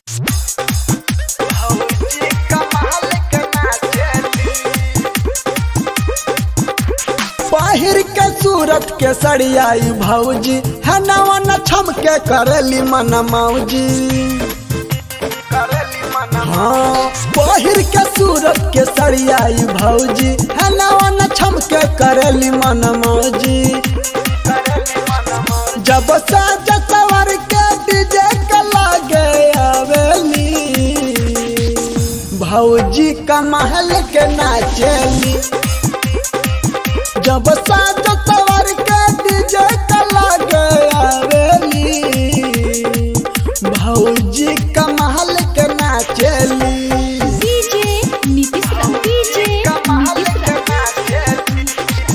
भौजी कमाल के नाचेली पहिर के सूरत के सड़ियाई भौजी है नवन छम के करेली मन मौजी करेली मन हाँ पहिर के सूरत के सड़ियाई भौजी है नवन छम के करेली मन मौजी करेली मन मौजी जब साज सवर के डीजे के लागे आवेली भौजी कमहल के नाचेली जब साज सवर के डीजे के लागे आवेली भौजी कमहल के नाचेली डीजे नीतीश रा डीजे कमहल नीतीश के रा नाचेली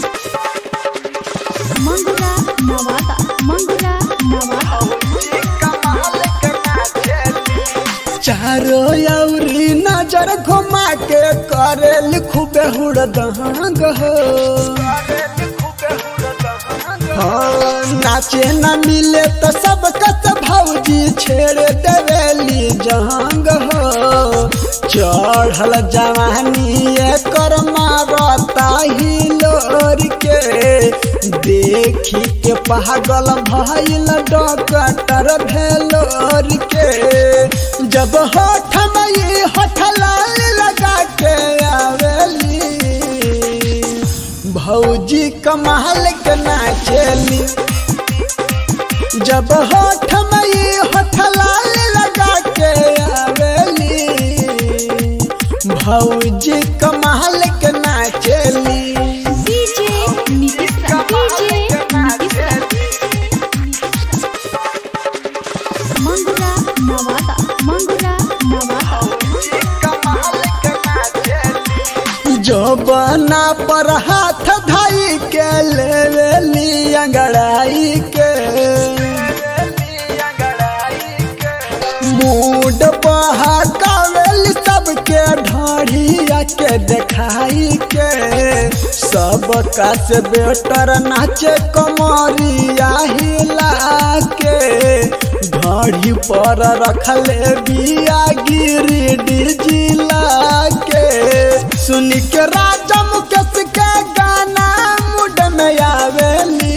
मंगुरा नवादा मंगुरा नवादा भौजी कमहल के नाचेली चारो अउरी नजर घुमा के करेल खूबे हुड़दहंग हो हाँ, नाचे न मिले तो सब कस भौजी छेड़ देवेली जहांग हो चढ़ल जवानी कर मारता ही लोर के देखी के पागल भइल डॉक्टर भेलोर के जब होठ में होठ लाल लगा के आवेली भौजी कमाल के नाचेली जब होठ में होठ लाल लगा के आवेली भौजी कमाल के नाचेली डीजे नीतीश रा डीजे नीतीश रा मंगुरा नवादा मंगुरा नवादा जोबना पर हाथ धाई के लेवेली अंगड़ाई के मूड बहकावेली सबके ढाढ़िया के देखाई के सब का से बेटर नाचे कमरिया हिला के ढाढ़ी पर रखले बिया गिरी डिजिला के सुन के राजा मुकेश के गाना मुड में आवेली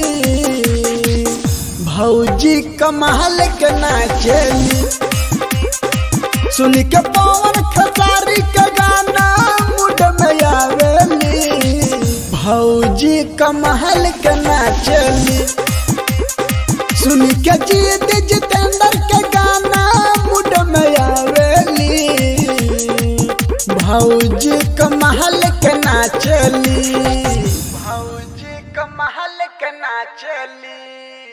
भौजी कमाल के नाचेली सुन के पवन खसारी के गाना मुड में आवेली भौजी कमाल के नाचेली सुन के जीत जितेंद्र के गाना मुड में आवेली भौजी कमाल के नाचेली भौजी कमाल के नाचेली